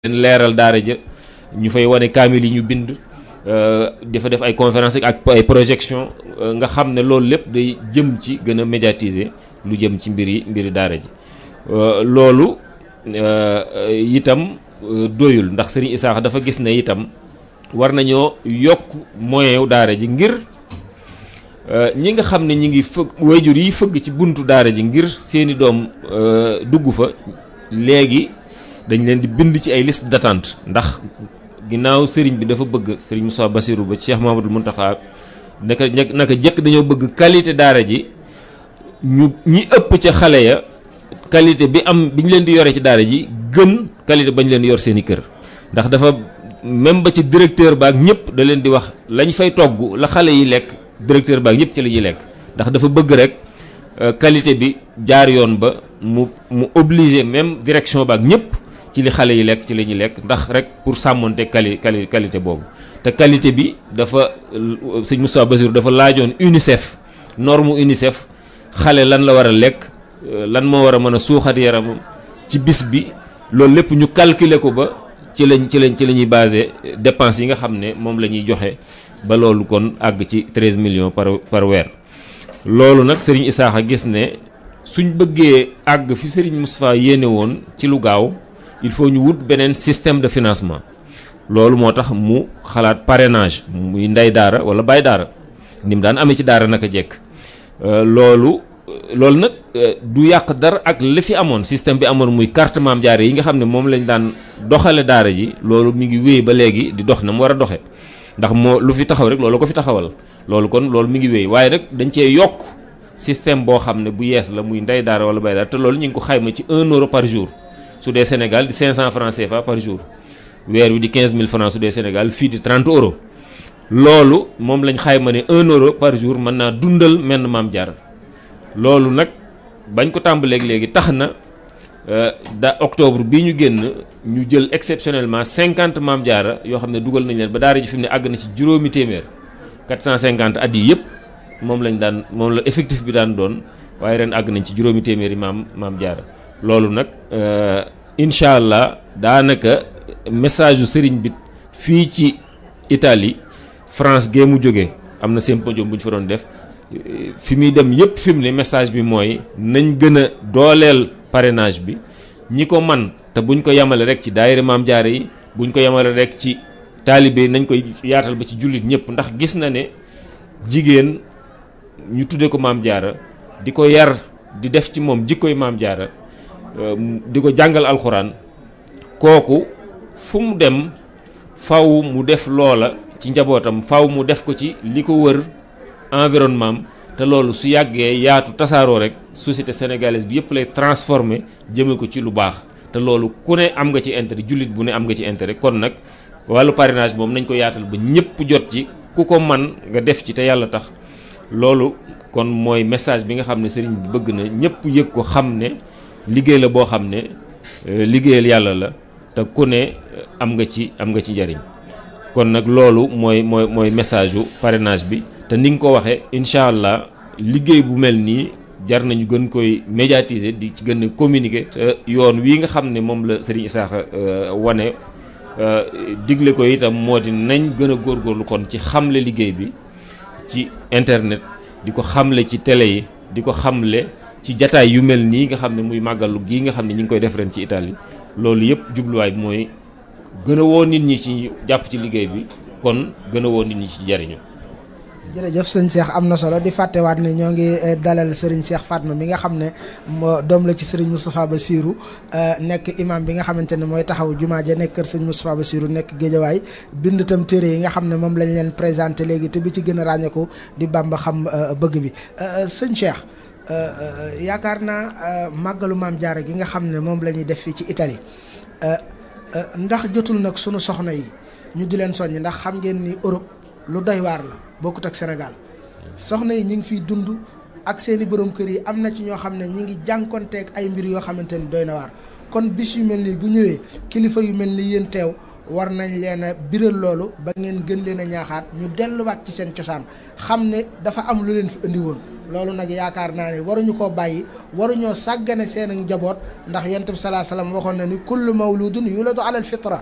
leen leeral daara ja ñu fay wane kaamil yi ñu bind dafa def ay conférence ak ay projection nga xam ne loolu lépp day jëm ci gën a médiatiser lu jëm ci mbiri mbiri daara ji loolu itam doyul ndax Serigne Issakha dafa gis ne itam war nañoo yokk moyen wu daara ji ngir ñi nga xam ne ñi ngi fëgg wayjur yi fëgg ci buntu daara ji ngir seeni doom dugg fa léegi dañ leen di bind ci ay liste d'attente ndax ginnaaw sëriñ bi dafa bëgg sëriñ Moussa Bassirou ba Cheikh Mamadou Mountakha naka naka jëkk dañoo bëgg qualité daara ji ñu ñi ëpp ca xale ya qualité bi am bi ñu leen di yore ci daara ji gën qualité bañ leen yor seen i kër ndax dafa même ba ci directeur baak ñëpp da leen di wax lañ fay togg la xale yi lekk directeur baak ñëpp ci la ñuy lekk ndax dafa bëgg rek qualité bi jaar yoon ba mu mu obligé même direction baak ñëpp ci li xale yi lekk ci la ñuy lekk ndax rek pour sàmmonte quali quali qualité boobu te qualité bi dafa sëñ Moustapha Bassirou dafa laajoon UNICEF norme UNICEF xale lan la war a lekk lan moo war a mën a suuxat yaramam ci bis bi loolu lépp ñu calculer ko ba ci lañ ci lañ ci la ñuy basé dépenses yi nga xam ne moom la ñuy joxe ba loolu kon àgg ci 13 millions par par weer loolu nag Serigne Issakha gis ne suñ bëggee àgg fi Serigne Moustapha yéene woon ci lu gaaw il faut ñu wut beneen système de financement loolu moo tax mu xalaat parrainage muy ndey daara wala baay daara ni mu daan amee ci daara naka jekk loolu loolu nag du yàq dara ak li fi amoon système bi amoon muy carte maam jaare yi nga xam ne moom lañ daan doxale daara ji loolu mi ngi wéy ba léegi di dox na mu war a doxe ndax moo lu fi taxaw rek loolu ko fi taxawal loolu kon loolu mi ngi wéy waaye nag dañ cee yokk système boo xam ne bu yees la muy ndey daara wala baay daara te loolu ñu ngi ko xayma ci 1 euro par jour su dee Sénégal di 500 francs CFA par jour weer wi di 15000 francs su dee Sénégal fii di 30 euros loolu moom lañ xayma ne 1 euro par jour mën naa dundal menn maam jaar loolu nag bañ ko tàmbaleeg léegi tax na da octobre bii ñu génn ñu jël exceptionnellement 50 maam jaara yoo xam ne dugal nañ leen ba daara ji fi mu ne àgg na ci juróomi téeméer 450 at yi yëpp moom lañ daan moom la effectif bi daan doon waaye ren àgg nañ ci juróomi téeméeri maam maam jaara loolu nag incha allah daanaka message yu sëriñ bi fii ci Italie France gee mu jógee am na symposium bu ñu fa doon def fi muy dem yëpp fi mu ne message bi mooy nañ gën a dooleel parrainage bi ñi ko man te buñ ko yemale rek ci daayira maam jaare yi buñ ko yemale rek ci taalibe nañ koy yaatal ba ci jullit ñëpp ndax gis na ne jigéen ñu tudde ko maam jaara di ko yar di def ci moom jikkoy maam jaara di ko jàngal alxuraan kooku fu mu dem faw mu def loola ci njabootam faw mu def ko ci li ko wër environnement te loolu su yàggee yaatu tasaaroo rek société sénégalaise bi yëpp lay transformer jëme ko ci lu baax te loolu ku ne am nga ci intérêt jullit bu ne am nga ci intérêt kon nag wàllu parrainage moom nañ ko yaatal ba ñëpp jot ci ku ko man nga def ci te yàlla tax loolu kon mooy message bi nga xam ne sëriñ bi bëgg na ñëpp yëg ko xam ne liggéey la boo xam ne liggéeyal yàlla la te ku ne am nga ci am nga ci njariñ kon nag loolu mooy mooy mooy message yu parrainage bi te ni nga ko waxee incha allah liggéey bu mel nii jar nañu gën koy médiatiser di ci gën a communiquer te yoon wii nga xam ne moom la Serigne Issakha wane digle ko itam moo di nañ gën a góorgóorlu kon ci xamle liggéey bi ci internet di ko xamle ci télé yi di ko xamle ci jataay yu mel nii nga xam ne muy màggalu gii nga xam ne ñu ngi koy def ren ci Italie loolu yëpp jubluwaay bi mooy gën a woo nit ñi ci jàpp ci liggéey bi kon gën a woo nit ñi ci jariñu jërëjëf sëñ Cheikh am na solo di fàttewaat ne ñoo ngi dalal Serigne Cheikh Fatma mi nga xam ne doom la ci Serigne Moustapha Bassirou nekk imam bi nga xamante ne mooy taxaw jumaa ja nekk kër sëñ Moustapha Bassirou nekk géejawaay bind tam téere yi nga xam ne moom lañ leen présenté léegi te bi ci gën a ràññeeku di Bamba xam bëgg bi sëñ Cheikh yaakaar naa màggalu maam Jaara gi nga xam ne moom la ñuy def fii ci Italie ndax jotul nag sunu soxna yi ñu di leen soññ ndax xam ngeen ni Europe lu doy waar la bokkut ak Sénégal soxna yi ñu ngi fiy dund ak seeni borom kër yi am na ci ñoo xam ne ñu ngi jànkonteeg ay mbir yoo xamante ni doy na waar kon bis yu mel nii bu ñëwee kilifa yu mel ni yéen teew war nañ leen a biral loolu ba ngeen gën leen a ñaaxaat ñu delluwaat ci seen cosaan xam ne dafa am lu leen fi indi woon loolu nag yaakaar naa ne waruñu koo bàyyi waruñoo sàggane seen njaboot ndax yonent bi salaa salaam waxoon na ni kullu mawludun yuladu ala al fitra